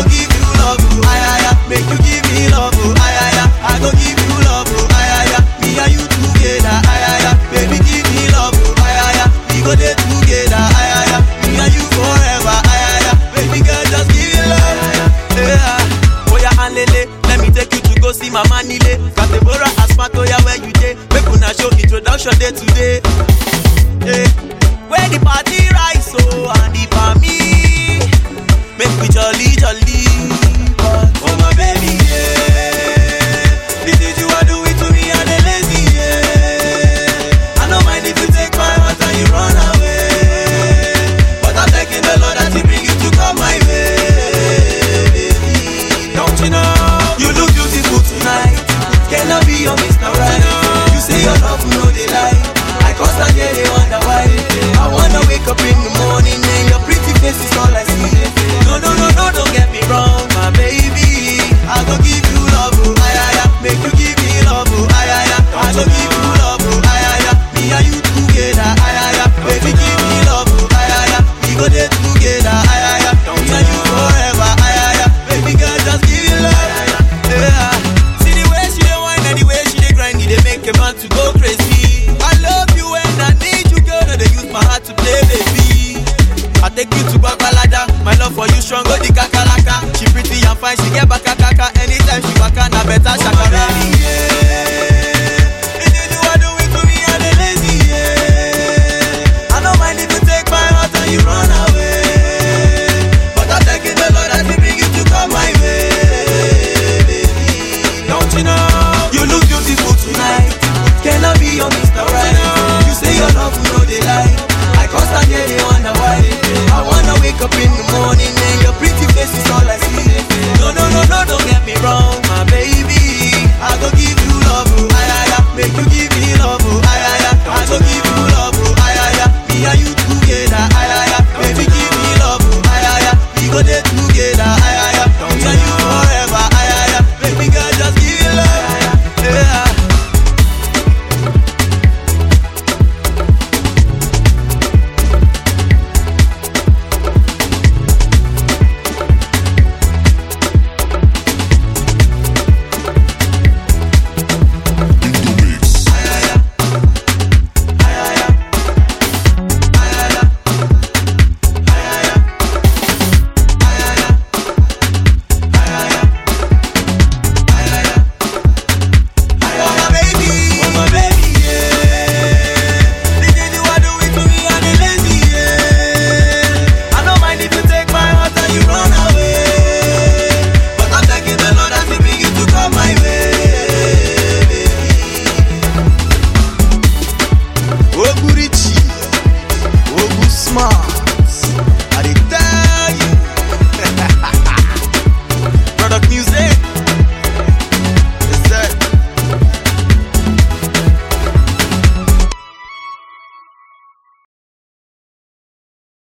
go give you love, oh, ay, ay, ay. Make you give me love, oh, ay, ay, ay. I go give you love, oh, ay, ay, ay. Me and you together, ay, ay, ay. Baby, give me love, oh, ay, ay, ay. We go there together, ay, ay, ay. Me and you forever, ay, ay, ay. Baby girl, just give me love, yeah. Oh yeah, and lele, let me take you to go see Mama Nile. Katebora Asmat, oh yeah, where you dey? Make una show introduction day today. Yeah. Where the party rise, oh, and the me. Make we jolly, jolly. But, oh my baby, yeah. This is you are doing to me, and the lazy, yeah. I don't mind if you take my heart and you run away. But I'm thanking the Lord that He bring you to come my way, baby. Don't you know? You look beautiful tonight. Cannot be your Mr. Right. You say your love no they lie. I constantly they wonder why. I wanna wake up in the morning and your pretty face is all I see. No, no, no, no, don't get me wrong, my baby. I go give you love, oh, ay, ay, ay. Make you give me love, oh, ay, ay, ay. I go give you love, oh, ay, ay, ay. Me and you together, ay, ay, ay. Baby, give me love, oh, ay, ay, ay. We go there together, ay, ay, ay. Me and you forever, ay, ay, ay. Baby girl, just give me love, yeah. See the way she dey whine and the way she dey grind, it dey make a man to go crazy. I love you and I need you, girl. No, they use my heart to play, baby. I take you to Babalada. My love for you strong, go the kakaraka. She pretty and fine, she get back